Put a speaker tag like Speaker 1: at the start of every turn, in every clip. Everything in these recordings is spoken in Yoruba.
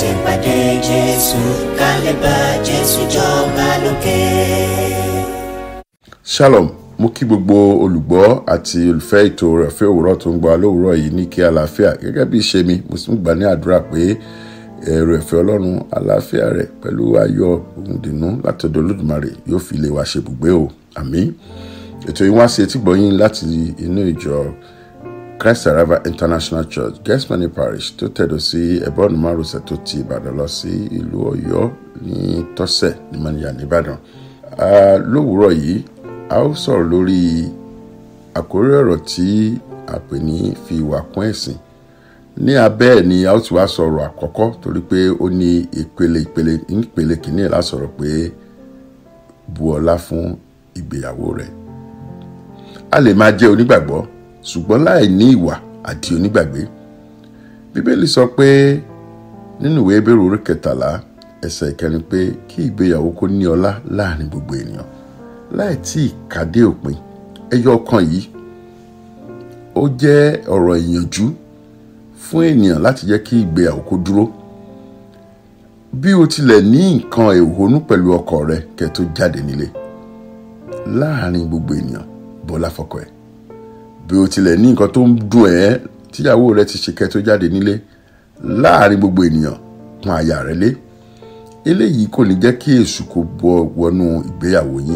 Speaker 1: láti pàdé Jésù ká lè bá Jésù jọba lókè.
Speaker 2: shalom mo kí gbogbo olùgbọ́ àti olùfẹ́ ètò rẹ̀ fẹ́ òwúrọ̀ tó ń gba lówùúrọ̀ yìí ní kí àlàáfíà gẹ́gẹ́ bí ìṣe mi mo sì ń gbà ní àdúrà pé ẹ̀rọ ẹ̀fẹ́ ọlọ́run àlàáfíà rẹ̀ pẹ̀lú ayọ̀ ohun dùnnú látọ̀dọ̀ olódùmarè yóò fi lè wá ṣe ibùgbé o àmín ètò yìí wá sí etí gbọ̀yìn láti inú ìjọ Christ Arrival International Church Getsemani Parish tó tẹ̀dọ̀ sí ẹ̀bọ́ọ̀nù márosẹ̀ tó ti Ìbàdàn lọ sí ìlú Ọ̀yọ́ ní tọ́sẹ̀ ní mọ́níyà nìbàdàn lówùúrọ̀ yìí a ó sọ̀rọ̀ lórí àkórí ọ̀rọ̀ tí a pè ní fi ìwà kún ẹ̀sìn ní abẹ́ ẹ̀ ni a ó ti wá sọ̀rọ̀ àkọ́kọ́ torí pé ó ní ìpele ìpele ìpele kìíní ẹ̀ la sọ̀rọ̀ pé bu ọlá fún ìgbéyàwó rẹ̀ a lè máa jẹ́ onígbàgbọ́ ṣùgbọ́n láì ní ìwà àti onígbàgbé bíbélì sọ pé nínú ìwé Hébérù orí kẹtàlá ẹsẹ̀ ìkẹrin pé kí ìgbéyàwó kó ní ọlá láàrin gbogbo ènìyàn láì tí ì kàdé òpin ẹyọ ọ̀kan yìí ó jẹ́ ọ̀rọ̀ ìyànjú fún ènìyàn láti jẹ́ kí ìgbéyàwó kó dúró bí o tilẹ̀ ní nǹkan ìhónú pẹ̀lú ọkọ rẹ kẹ́ tó jáde nílé láàrin gbogbo ènìyàn bọ́lá fọkọ ẹ̀ bí o tilẹ̀ ní nǹkan tó ń dùn ẹ́ tíyàwó rẹ ti ṣe kẹ́ tó jáde nílé láàrin gbogbo ènìyàn pọ́n aya rẹ lé eléyìí kò ní jẹ́ kí èṣù kó bọ́ wọnú ìgbéyàwó yín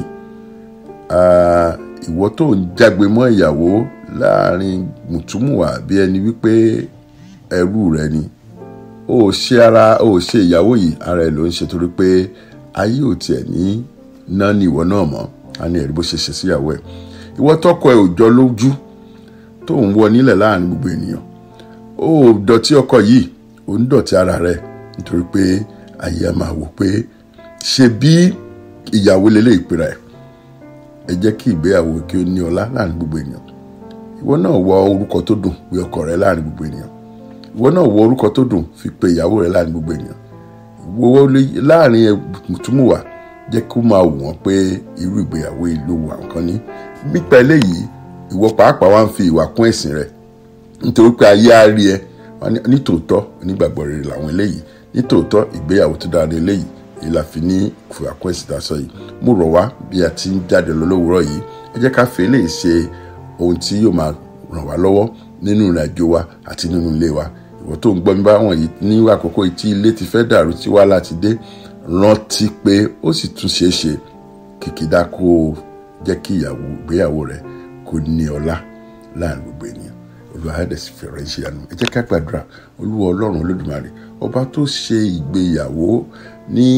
Speaker 2: ìwọ tó ń jágbe mọ́ ìyàwó láàrin mùtúmùwà bí ẹni wípé ẹrú rẹ ni ó ṣe ara ó ṣe ìyàwó yìí ara ẹ ló ń ṣe torí pé ayé ò tiẹ̀ ní ná ní ìwọ náà mọ́ a ní ẹ̀rí bó ṣe ṣe síyàwó ẹ̀ ìwọ tọkọ ẹ ò jọ lójú tó ń wọ nílẹ̀ láàrin gbogbo ènìyàn ó dọ̀tí ọkọ yìí ó ń dọ̀tí ara rẹ nítorí pé ayé a máa wò pé ṣe bí ìyàwó lélẹ̀ ìpera ẹ̀ ẹ jẹ́ kí ìgbéyàwó kí ó ní ọlá láàrin gbogbo ènìyàn ìwọ náà wọ orúkọ tó dùn pé ọkọ rẹ láàrin gbogbo ènìyàn ìwọ náà wọ orúkọ tó dùn fi pe ìyàwó rẹ láàrin gbogbo ènìyàn ìwọ láàrin mùtúmùwà jẹ́ kó máa wù wọ́n pé irú ìgbéyàwó yìí ló wù àwọn kan ní nípa eléyìí ìwọ pàápàá wá ń fi ìwà kún ẹ̀sìn rẹ nítorí pé ayé á rí ẹ nítòótọ́ onígbàgbọ́ rere làwọn eléyìí nítòótọ́ ìgbéyàwó tó dára ní eléyìí èyí la fi ní ìwà kún ẹ̀sìn tá a sọ yìí mo rọ̀ wá bí a ti ń jáde lọ lówùúrọ̀ yìí ẹ jẹ́ ká fi eléyìí ṣe ohun tí yóò máa ràn wá lọ́wọ́ nínú ìrìn àjò wa àti nínú ilé wa ìwọ tó ń gbọ́ mi bá wọn yìí ní àkókò yìí tí ilé ti fẹ́ dàrú tí wàhálà ti dé rántí pé ó sì tún ṣeé ṣe kìkìdá kó o jẹ́ kí ìyàwó ìgbéyàwó rẹ kó ní ọlá láàrin gbogbo ènìyàn olúwa ẹ̀dẹ̀ sì fẹ̀rẹ̀ ṣe àánú ẹ jẹ́ ká gbàdúrà olúwa ọlọ́run olódùmarè ọba tó ṣe ìgbéyàwó ní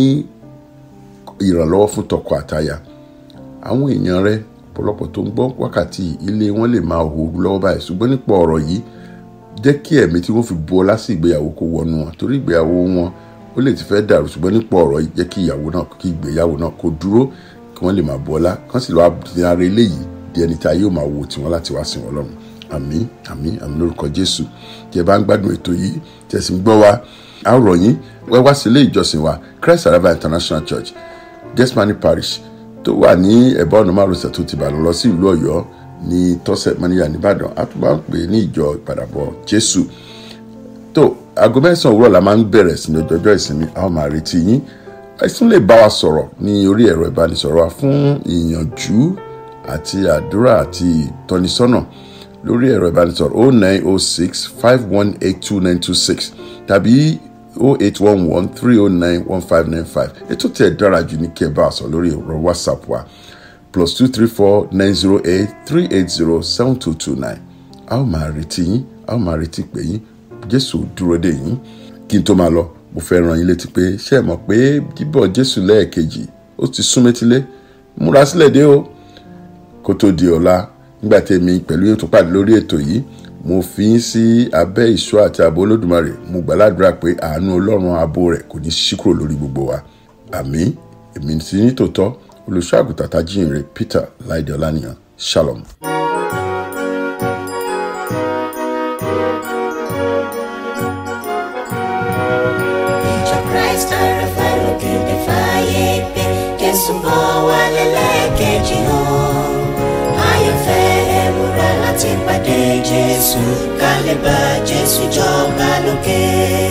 Speaker 2: ìrànlọ́wọ́ fún tọkọ àtaya àwọn èèyàn rẹ ọ̀pọ̀lọpọ̀ tó ń gbọ́ wákàtí ilé wọn lè máa hó lọ́wọ́ báyìí ṣùgbọ́n nípa ọ̀rọ̀ yìí jẹ́ kí ẹ̀mí tí wọ́n fi bu ọlá sí ìgbéyàwó kó wọnú wọn torí ìgbéyàwó wọn ó lè ti fẹ́ dàrú ṣùgbọ́n nípa ọ̀rọ̀ yìí jẹ́ kí ìyàwó náà kí ìgbéyàwó náà kó dúró kí wọ́n lè máa bu ọlá kán sì lọ́wọ́ di ara eléyìí di ẹni tí ayé ò máa wo tiwọn láti wá sìn wọn lọ́run àmín àmín àmín lórúkọ Jésù tí ẹ bá ń gbádùn ètò yìí tí ẹ sì ń gbọ́ wa a rọ̀ yín wẹ́ wá sí ilé ìjọsìn wa Christ Arrival International Church Getsemani Parish tó wà ní ẹ̀bá ọ̀nà márosẹ̀ tó ti Ìbàdàn lọ sí ìlú Ọ̀yọ́ ní tọ́sẹ̀ mọ́níyà nìbàdàn a tún bá ń pè ní ìjọ ìpadàbọ̀ Jésù tó aago mẹ́sàn-án òwúrọ̀ la máa ń bẹ̀rẹ̀ sí ní ọjọ́jọ́ ìsinmi a ó máa retí yín ẹ tún lè bá wa sọ̀rọ̀ ní orí ẹ̀rọ ìbánisọ̀rọ̀ wa fún ìyànjú àti àdúrà àti ìtọ́nisọ́nà lórí ẹ̀rọ ìbánisọ̀rọ̀ oh nine oh six five one eight two nine two six tàbí oh eight one one three oh nine one five nine five ètò tí ẹ dára jù ní kí ẹ bá a sọ lórí ẹ̀rọ whatsapp wa plus two three four nine zero eight three eight zero seven two two nine a ó máa retí yín a ó máa retí pé yín jésù dúró dè yín kí n tó máa lọ mo fẹ́ ràn yín létí pé ṣé ẹ mọ̀ pé bíbọ̀ jésù lẹ́ẹ̀kejì ó ti sún métílé múra sílẹ̀ dé o kó tó di ọ̀la nígbà tí èmi pẹ̀lú yóò tún pàdé lórí ètò yìí mo fi yín sí abẹ́ ìṣọ́ àti ààbò olódùmarè mo gbàládùra pé àánú ọlọ́run ààbò rẹ̀ kò ní ṣí kúrò lórí gbogbo wa àmín èmi ti ní tòótọ́ olùṣọ́ àgùntàn tajíhìnrere Peter láìdé ọlánìyàn shalom.
Speaker 1: Ìjọ Christ Arrival lókèdè fàyè pé Jésù bọ̀ wá lẹ́lẹ́kejì hàn. Ayọ̀fẹ́ ẹ múra láti pàdé Jésù ká lè bá Jésù jọba lókè.